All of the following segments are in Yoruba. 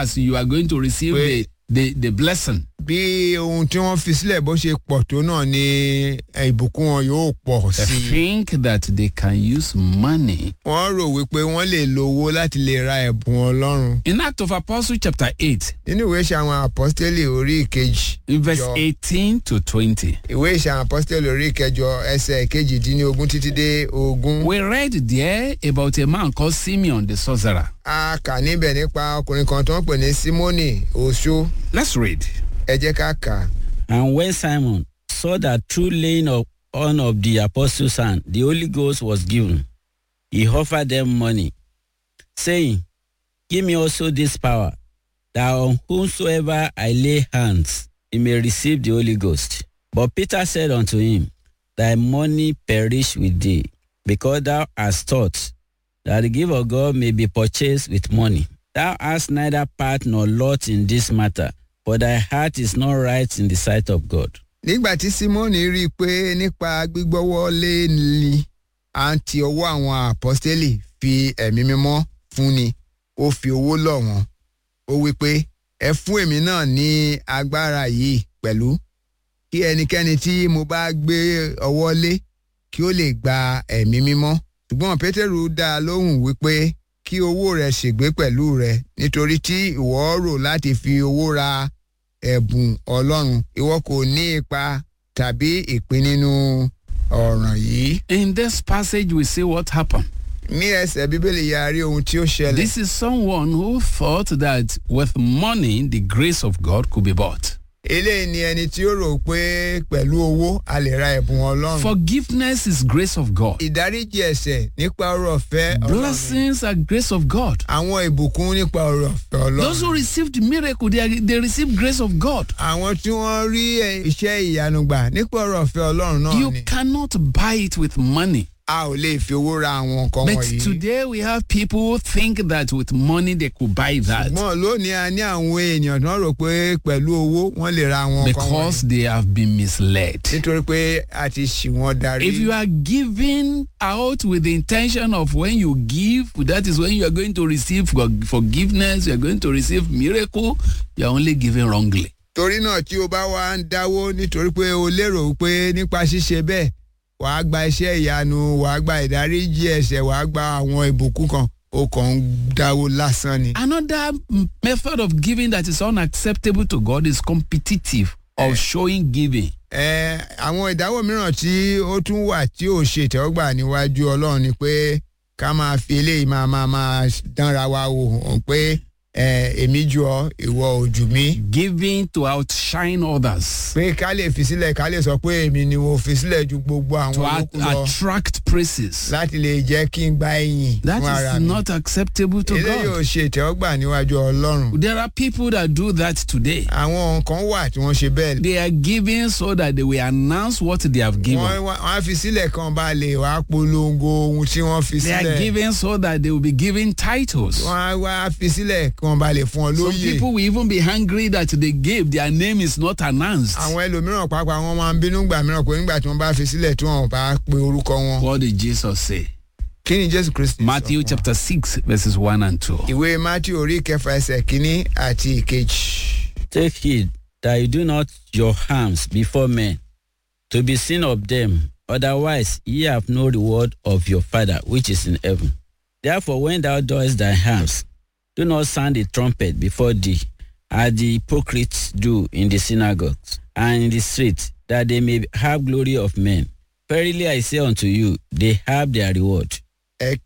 as you are going to receive the, Pé- the, the blessing. bí ohun tí wọ́n fi sílẹ̀ bó ṣe pọ̀ tó náà ni eh, ìbùkún wọn yóò pọ̀ They sí i. think that they can use money. wọ́n rò wípé wọ́n lè lo owó láti lè ra ẹ̀bùn ọlọ́run. In Act of Apostle chapter 8, nínú ìwé ìṣe àwọn apọ́sítélì orí ìkejì in verse Yo. 18 to 20, ìwé ìṣe àwọn apọ́sítélì orí ìkẹjọ ẹsẹ̀ kejìdínlógún títí dé ogún. we read there about a man called Simeon the sorcerer. a kà níbẹ̀ nípa ọkùnrin kan tó ń pè ní símónì oṣó Let's read. ẹ jẹ́ ká kà á. And when Simon saw that through laying of, on of the apostles' hand, the Holy Ghost was given, he offered them money, saying, Give me also this power, that on whomsoever I lay hands, he may receive the Holy Ghost. But Peter said unto him, Thy money perish with thee, because thou hast thought that the gift of God may be purchased with money. Thou hast neither part nor lot in this matter, for thy heart is not right in the sight of God. nígbà tí símónì rí i pé nípa gbígbọ́wọ́ lé ní à ń ti ọwọ́ àwọn apọ́sítélì fi ẹ̀mí mímọ́ fúnni ó fi owó lọ̀ wọ́n ó wí pé ẹ fún èmi náà ní agbára yìí pẹ̀lú kí ẹnikẹ́ni tí mo bá gbé ọwọ́ lé kí ó lè gba ẹ̀mí mímọ́ ṣùgbọ́n pétérù dá a lóhùn wípé kí owó rẹ̀ ṣègbé pẹ̀lú rẹ̀ nítorí tí ìwọ rò láti fi owó ra ẹ̀bùn ọlọ́run ìwọ kò ní ipa tàbí ìpín nínú ọ̀ràn yìí. In this passage, we see what happened. ní ẹsẹ̀ bíbélì ya rí ohun tí ó ṣẹlẹ̀. This is someone who thought that with money, the grace of God could be bought. eléyìí ni ẹni tí ó rò pé pẹ̀lú owó a lè ra ẹ̀bùn ọlọ́run. Forgiveness is grace of God. ìdáríjì ẹ̀ṣẹ̀ nípa ọrọ̀ ọ̀fẹ́ ọlọ́run. Blessings are grace of God. àwọn ìbùkún nípa ọrọ̀ ọ̀fẹ́ Those who ọlọ́run. received miracle, they, are, they receive grace of God. àwọn tí wọ́n rí ẹ- iṣẹ́ ìyanu gbà nípa ọrọ̀ ọ̀fẹ́ ọlọ́run náà You ni. cannot buy it with money. a ò lè fi owó ra àwọn nǹkan But wọ̀nyí. today we have people who think that with money they could buy that ṣùgbọ́n lónìí a ní àwọn èèyàn tó ń rò pé pẹ̀lú owó wọ́n lè ra àwọn nǹkan because wọ̀nyí. they have been misled. nítorí pé a ti ṣì wọ́n darí. If you are giving out with the intention of when you give, that is when you are going to receive for- forgiveness, you are going to receive miracle, you are only giving wrongly. torí náà tí o bá wá ń dáwó nítorí pé o lérò pé nípa ṣíṣe bẹ́ẹ̀ wàá gba iṣẹ́ ìyanu wàá gba ìdáríjì ẹ̀ṣẹ̀ wàá gba àwọn ìbùkún kan o kàn ń dáwó lásán ni. Another m- method of giving that is unacceptable to God is competitive of showing giving. ẹ àwọn ìdáwó mìíràn tí ó tún wà tí ò ṣe ìtẹ́wọ́gbà níwájú ọlọ́run ni pé ká máa fi eléyìí máa máa máa dánra wa wò hàn pé ẹ, èmi jù ọ́ ìwọ ò jù mí. Giving to outshine others. pé ká lè fi sílẹ̀ ká lè sọ pé èmi ni mo fi sílẹ̀ ju gbogbo àwọn To at- yòókù lọ attract praises. láti lè jẹ́ kí n gba ẹ̀yìn That fún ara is mi. not acceptable to eléyìí ò God. ṣe ìtẹ́wọ́gbà níwájú ọlọ́run. There are people that do that today. àwọn nǹkan wà tí wọ́n ṣe bẹ́ẹ̀. They are giving so that they will announce what they have given. wọ́n wá- wọ́n á fi sílẹ̀ kan bá lè wá polongo ohun tí wọ́n fi They are sílẹ̀. giving so that they will be given titles. wọ́n á wá fi sílẹ̀ kan bá lè fún ọ Some lóyè. people will even be angry that they gave, their name is not announced. àwọn ẹlòmíràn pàápàá wọn máa ń bínú gbà mìíràn pé nígbà tí wọ́n bá fi sílẹ̀ tí wọ́n bá pe orúkọ wọn. What did Jesus say? kí ni jésù kristi sọ Matthew fún wa? chapter 6, verses 1 and 2. ìwé matthew orí kẹfà ẹsẹ̀ kínní àti ìkejì. Take heed that you do not your harms before men, to be seen of them. Otherwise, ye have no reward of your Father which is in heaven. Therefore, when thou doest thy harms, do not sound the trumpet before thee, as the hypocrites do in the synagogues and in the streets, that they may have glory of men. Verily I say unto you, they have their reward. ẹ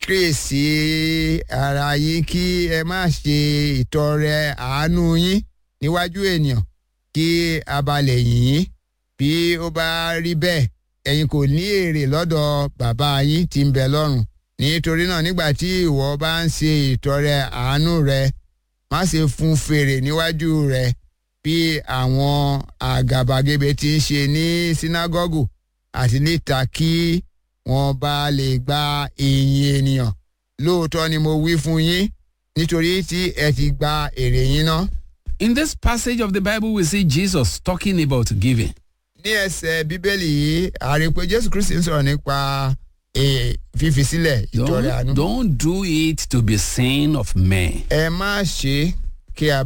kíyèsí ara yín kí ẹ má ṣe ìtọrẹ àánú yín níwájú ènìyàn kí a bá lè yìn yín bí ó bá rí bẹ́ẹ̀ ẹ̀yin kò ní èrè lọ́dọ̀ bàbá yín tí ń bẹ lọ́run nítorí náà nígbà tí ìwọ bá ń ṣe ìtọrẹ àánú rẹ má ṣe fún fèrè níwájú rẹ bí àwọn àgàbàgebè ti ń ṣe ní sínágọ́gù àti níta kí wọ́n bá lè gba ìyìn ènìyàn lóòótọ́ ni mo wí fún yín nítorí tí ẹ ti gba èrè yín ná. In this passage of the Bible, we see Jesus talking about giving. ní ẹsẹ̀ bíbélì yìí a rí i pé jésù kristi ń sọ̀rọ̀ nípa eh, fífi sílẹ̀ ìtọrẹ àánú. Don't, don't do it to be seen of men. ẹ má ṣe kí a